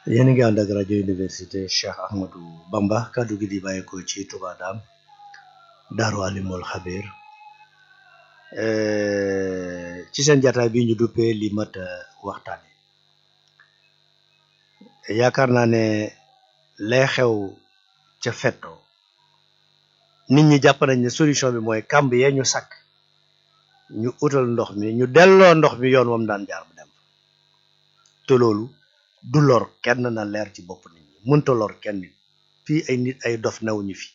yéen a ngi ànd ak rajo université Cheikh Ahmadou Bamba kàddu gi di bàyyeekoo ci Touba Dame Daaru Alimul Xabir ci seen jataay bi ñu duppee li mat waxtaane yaakaar naa ne lay xew ca fetto nit ñi jàpp nañ ne solution bi mooy kàmb yee ñu sakk ñu utal ndox mi ñu delloo ndox mi yoon wam daan jaar bu dem te loolu du lor kenn na leer ci bopp nit ñi mënta lor kenn nit fii ay nit ay dof newuñu fi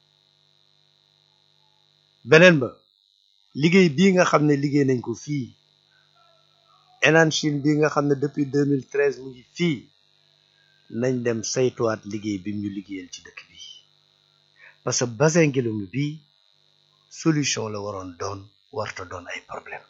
beneen ba liggéey bii nga xam ne liggéey nañ ko fii Enan Chine bii nga xam ne depuis 2013 mu ngi fii nañ dem saytuwaat liggéey bi ñu liggéeyal ci dëkk bi parce que bassin Ngéloumou bii solution la waroon doon warta doon ay problème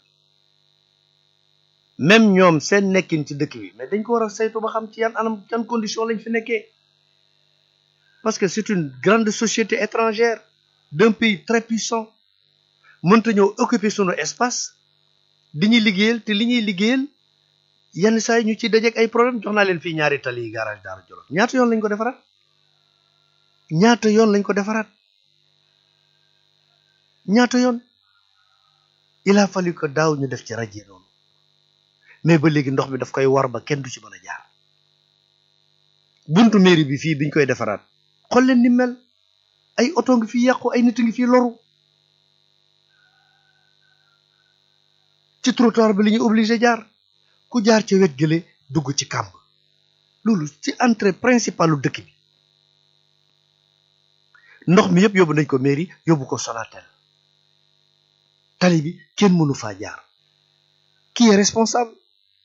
même ñoom seen nekkin ci dëkk bi mais dañ ko war a saytu ba xam ci yan anam yan condition lañ fi nekkee parce que c'est une grande société étrangère d'un pays très puissant mënta ñëw occuper sunu espace di ñuy liggéeyal te li ñuy liggéeyal yenn saa yi ñu ci dajeek ay problème jox naa leen fii ñaari tali yi garage Daara Jolof ñaata yoon lañ ko defaraat ñaata yoon lañ ko defaraat ñaata yoon il a fallu que daaw ñu def ci rajo noonu mais ba léegi ndox mi daf koy war ba kenn du ci mën a jaar buntu mairie bi fii biñ koy defaraat xool leen ni mel ay oto ngi fi yàqu ay nit ngi fi loru ci trottoir bi li ñu obligé jaar ku jaar ca wet gële dugg ci kàmb loolu ci entrée principalu dëkk bi ndox mi yëpp yóbbu nañ ko mairie yóbbu ko Sonatel tali bi kenn mënu faa jaar qui est responsable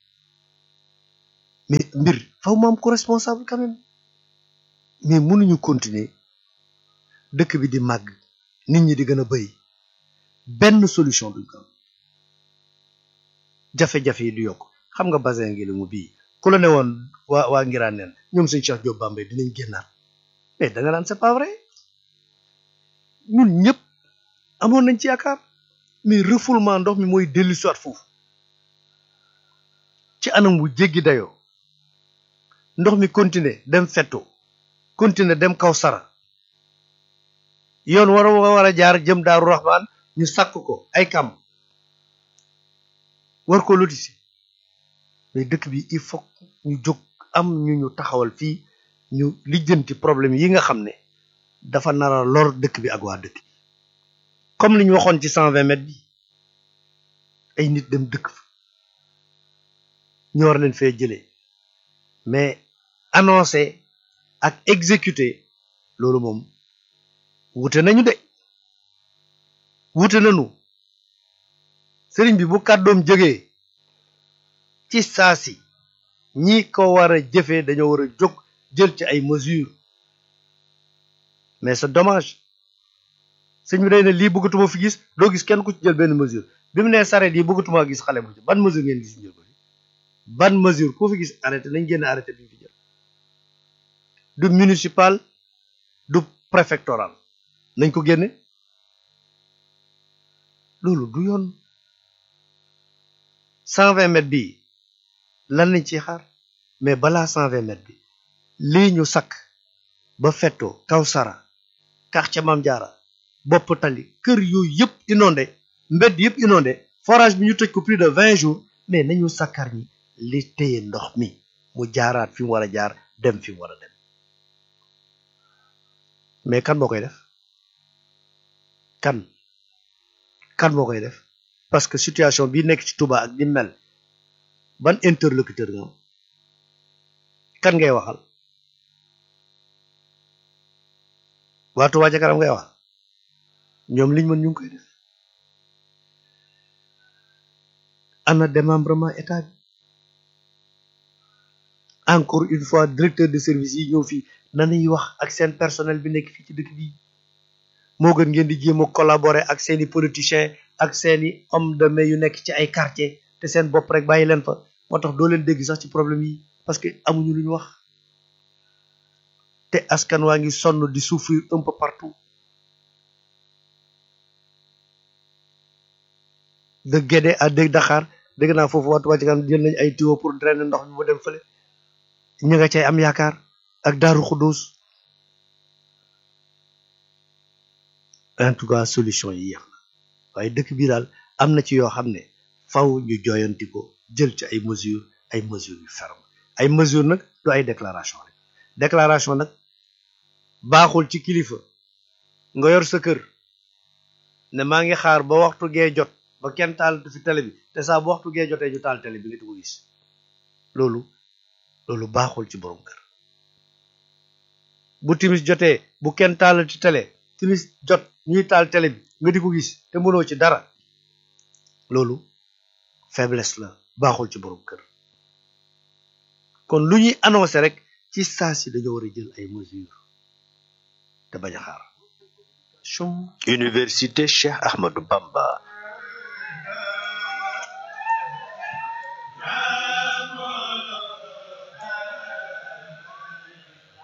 mais mbir faw ma am ko responsable quand même mais mënuñu continuer dëkk bi di màgg nit ñi di gën a bëri benn solution duñ ko am jafe-jafe yi du yokk xam nga bassin Ngéloumou bii ku la ne woon waa waa ngiraan neen ñoom sëñ Cheikh Diop Bambey dinañ génnaat mais da nga naan c'est pas vrai ñun ñëpp amoon nañ ci yaakaar mais refoulement ndox mi mooy dellu soit foofu ci anam wu jéggi dayoo ndox mi continuer dem fetto continuer dem kaw sara yoon war a war a jaar jëm daaru raxmaan ñu sàkk ko ay kam war ko lotisi mais dëkk bi il faut ñu jóg am ñu ñu taxawal fii ñu lijjanti problème yi nga xam ne dafa nara lor dëkk bi ak waa dëkk bi comme li ñu waxoon ci cent vingt mètres bi ay nit dem dëkk fa ñu war leen fee jëlee mais annoncé ak exécuté loolu moom wute nañu de wute nañu sëriñ bi bu kàddoom jógee ci saasi ñi ko war a jëfee dañoo war a jóg jël ci ay mesures mais c'est dommage sëñ bi day ne lii bëggatuma fi gis doo gis kenn ku ci jël benn mesure bi mu nee sareet yi bëggatuma gis xale bu ci ban mesure ngeen gis jël ko fi ban mesure ku fi gis arrêté nañ génn arrêté bi ñu fi jël du municipal du préfectoral nañ ko génne loolu du yoon cent vingt mètres bii lan lañ ciy xaar mais balaa cent vingt mètres bi lii ñu sakk ba fetto kaw sara quartier Mame Diarra bopp tali kër yooyu yëpp inondé mbedd yëpp inondé forage bi ñu tëj ko plus de vingt jours mais nañu sakkar ñi li téye ndox mi mu jaaraat fi mu war a jaar dem fi mu war a dem mais kan moo koy def kan kan moo koy def parce que situation bi nekk ci Touba ak di mel ban interlocuteur nga am kan ngay waxal waa Touba ca kanam ngay wax ñoom liñ mën ñu ngi koy def ana démembrement état bi encore une fois directeur de service yi ñëw fii nanuy wax ak seen personnel bi nekk fii ci dëkk bi moo gën ngeen di jéem a collaborer ak seeni politiciens ak seeni homme de main yu nekk ci ay quartier te seen bopp rek bàyyi leen fa moo tax doo leen dégg sax ci problème yi parce que amuñu lu ñu wax te askan waa ngi sonn di souffrir un peu partout de Guédé à de Dakar dégg naa foofu waxtu wàcc kan jël nañ ay tuyau pour drainer ndox mi mu dem fële ña nga cay am yaakaar ak daaru xudduus en tout cas solution yi yéex na waaye dëkk bi daal am na ci yoo xam ne faw ñu joyanti ko jël ci ay mesures ay mesures yu ferme ay mesures nag du ay déclaration rek déclaration nag baaxul ci kilifa nga yor sa kër ne maa ngi xaar ba waxtu gee jot ba kenn taal fi télé bi te saa bu waxtu gee jotee ñu taal télé bi nga di ko gis loolu loolu baaxul ci borom kër bu timis jotee bu kenn taal ci télé timis jot ñuy taal télé bi nga di ko gis te mënoo ci dara loolu faiblesse la baaxul ci borom kër kon lu ñuy annoncé rek ci saa si dañoo war a jël ay mesures te bañ a xaar Université Cheikh Ahmadou Bamba